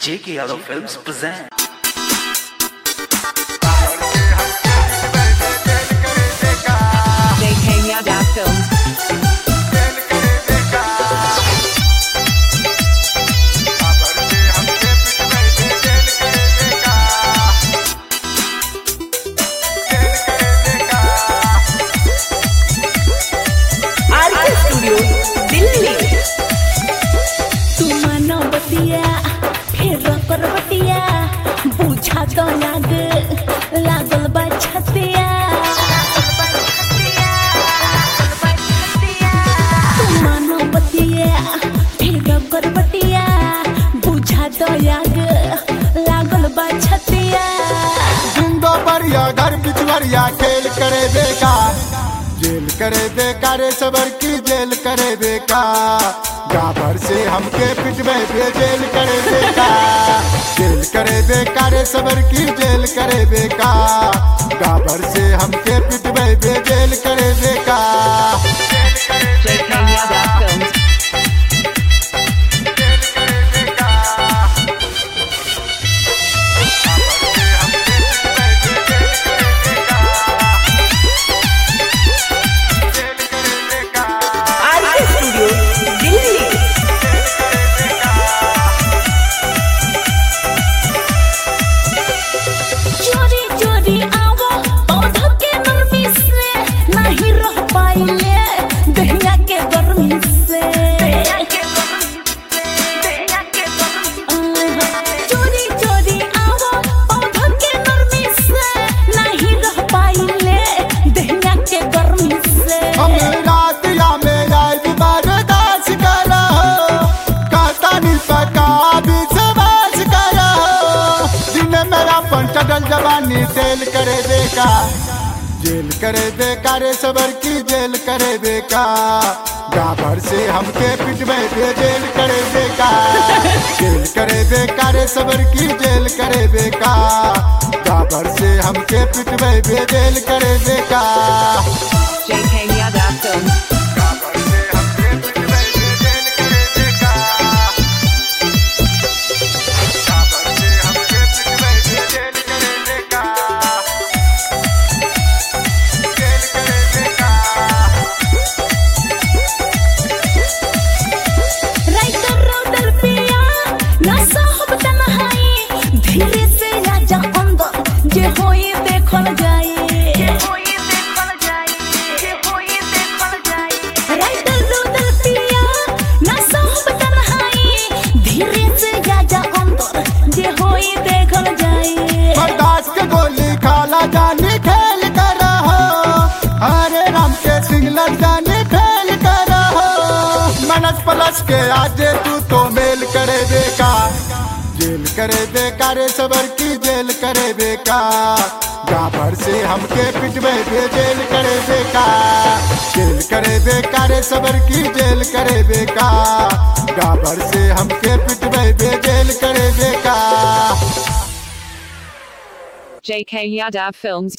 J.K. Yadav Films present. JK Yadav Films. RK studio Delhi तू मानो बतिया फिर कर बतिया बुझा तो लाग लागल बा छतिया तू मानो बतिया फिर कर बतिया बुझा तो लाग लागल बा छतिया जिंदो परिया घर पिछवरिया खेल करे देखा जेल करे देखा रे सबर की जेल करे देखा गाभर से हमके पिटवे बे जेल करे देखा जेल करे देखा रे सबर की जेल करे देखा गाभर से हमके पिटवे बे जेल करे देखा JK Yadav Films. RK studio Delhi चोरी चोरी आवो पौधा के नरमी से नहीं रह पाइले दहिया के गर्मी से चोरी चोरी आवो पौधा के नरमी से नहीं रह पाइले दहिया के गर्मी से हम रात या मेरा बर्दाश्त करा कहता नहीं पका भी सबास करा दिन मेरा पंचडल जवानी तेल करे देखा जेल करे देखा रे सबर की जेल करे देखा गाभर से हमके पिटवे दे जेल करे देखा जेल करे देखा रे सबर की जेल करे देखा गाभर से हमके पिटवे दे जेल करे देखा JK Yadav Films. राइटर रौदर पिया ना साहब तन्हाई धीरे से राजा अंदर जे होई देखल जाए राइटर रौदर पिया ना साहब तन्हाई धीरे से राजा अंदर जे होई देखल जाए बर्दाश्त के गोली खाला जाने खेल कर हो हरे राम के सिंगलर जाने खेल कर हो मनस पलस के आजे तू तो मेल करे देखा जेल करे देखा रे सबर की जेल करे देखा गाभर से हमके पिटवे दे जेल करे देखा जेल करे देखा रे सबर की जेल करे देखा गाभर से हमके पिटवे दे जेल करे देखा JK Yadav Films.